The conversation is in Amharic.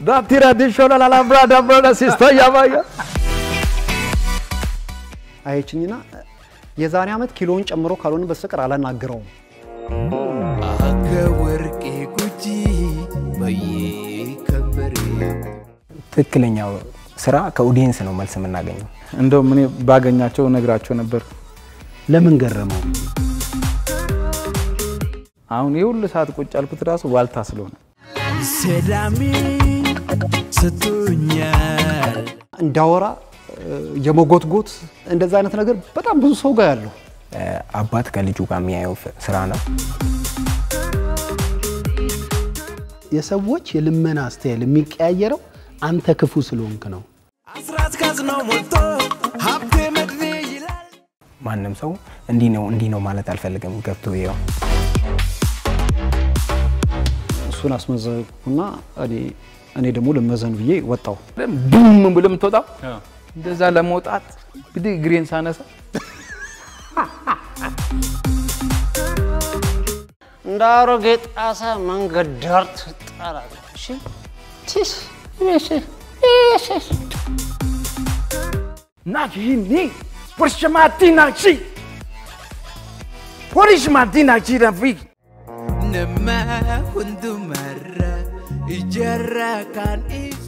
ዳቲራ ዲሾላ ላላብራ ዳብራ ሲስቶ ያባያ አየችኝና የዛሬ ዓመት ኪሎውን ጨምሮ ካልሆነ በስተቀር አላናግረውም። Akka warqee gujii baay'ee kan bareedu. ትክክለኛው ስራ ከኦዲየንስ ነው መልስ የምናገኘው። እንደውም እኔ ባገኛቸው ነግራቸው ነበር። ለምን ገረመው? አሁን የሁሉ ሰዓት ቁጭ ያልኩት ራሱ ዋልታ ስለሆነ Sedaamin satunyal. እንዳወራ እ፣ የመጎትጎት እንደዛ አይነት ነገር በጣም ብዙ ሰው ጋር ያለው እ፣ አባት ከልጁ ጋር የሚያየው ፍ- ስራ ነው። የሰዎች የልመና ስታይል የሚቀያየረው አንተ ክፉ ስለሆንክ ነው። Asraat kaasnoo moltoo habdee madnee ilaal. ማንም ሰው እንዲህ ነው እንዲህ ነው ማለት አልፈልግም። ገብቶ ይኸው እሱን አስመዘግኩና እኔ እኔ ደግሞ ልመዘን ብዬ ወጣው። ቡም ብሎ የምትወጣው እንደዛ ለመውጣት እንግዲህ እግሬን ሳነሳ እንደ አሮጌ ጣሳ መንገድ ዳር ትጣላለህ። እሺ ቲስ እሺ እሺ nakini porishamati nakshi porishamati nakshi rafiki Nama hundumarra ijaarraa kan ibsu.